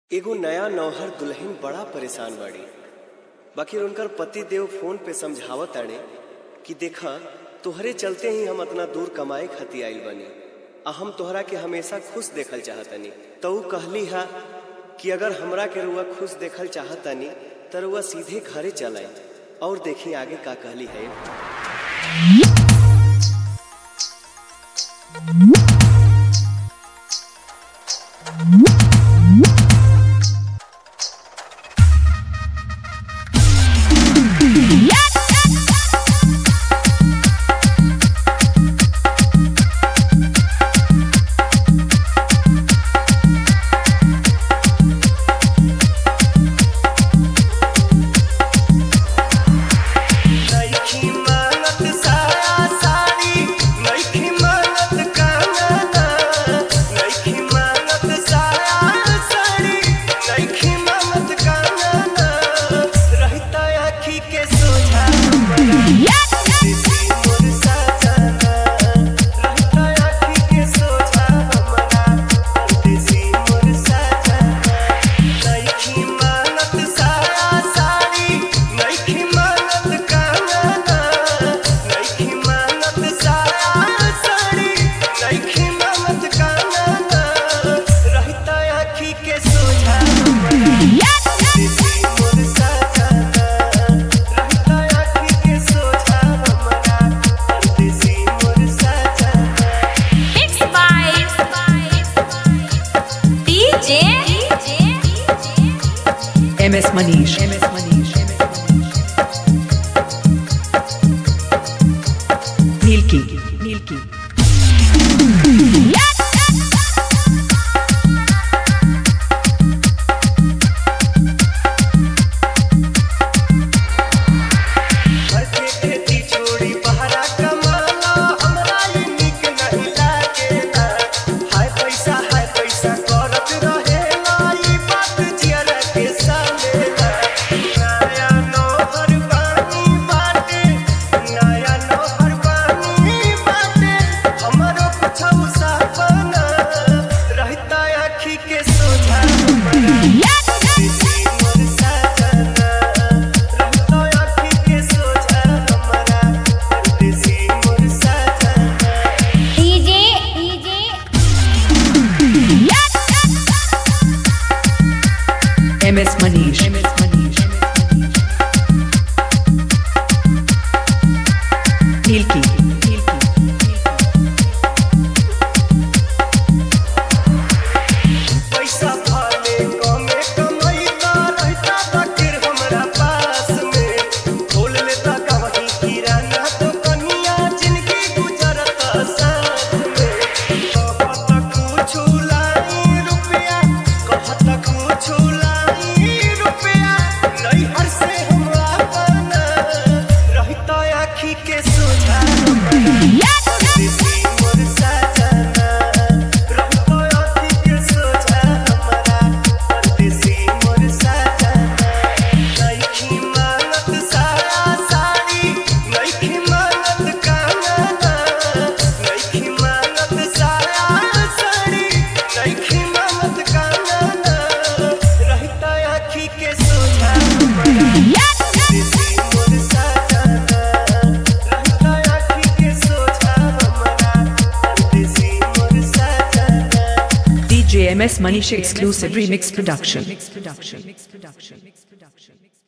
एगो नया नौहर दुल्हन बड़ा परेशान बाड़ी बाकी उनकर पति देव फोन पे समझावत ताड़े कि देखा तोहरे चलते ही हम इतना दूर कमाए खातिर आइल बनी आ हम तोहरा के हमेशा खुश देखल चाहतनी तो ऊ कहली हा कि अगर हमरा के रुआ खुश देखल चाहतनी तो रुआ सीधे घरे चल आई और देखी आगे का कहली है नइखी मानत साया साड़ी नइखी मानत कांगना नइखी मानत साया साड़ी नइखी मानत कांगना रहता आँखी के सोझा हमरा देसी मोर सजना रहता आँखी के सोझा हमरा देसी मोर सजना नइखी मानत साया साड़ी नइखी मानत कांगना नइखी मानत साया साड़ी नइखी मानत कांगना रहता आँखी के सोझा हमरा देसी मोर सजना रहता आँखी के सोझा हमरा देसी मोर सजना Mixed by DJ MS Manish. MS Manish. Milky. Milky. घर के खेती छोड़ी बहरा कमाना हमरा ये निक नहीं लागेला हाय पैसा हाय पैसा करत रहेला ई बात जियरा के सालेला नया नौहर बानी बाटे नया नौहर बानी बाटे हमरो कुछौ सपना रहता आँखी के सोझा हमरा देसी मोर सजना रहता आँखी के सोझा हमरा देसी मोर सजना DJ MS Manish. MS Manish. Milky. Milky. पैसा भाले कमे कमैता रहता बाकिर हमरा पास में खोल लेता कहीं किराना तो कनिया जिनकी गुजरत साथ में कहत कुछ लाई रुपया कहत कुछ लाई रुपया नहीं हर से हमरा बना रहता आँखी के सोझा हमरा देसी मोर सजना रहता आँखी के सोझा हमरा देसी मोर सजना नइखी मानत साया साड़ी नइखी मानत कांगना नइखी मानत साया साड़ी नइखी मानत कांगना रहता आँखी के सोझा हमरा देसी मोर सजना रहता आँखी के सोझा हमरा देसी मोर सजना DJ MS Manish exclusive remix production. Mix production. Mix production. Mix production.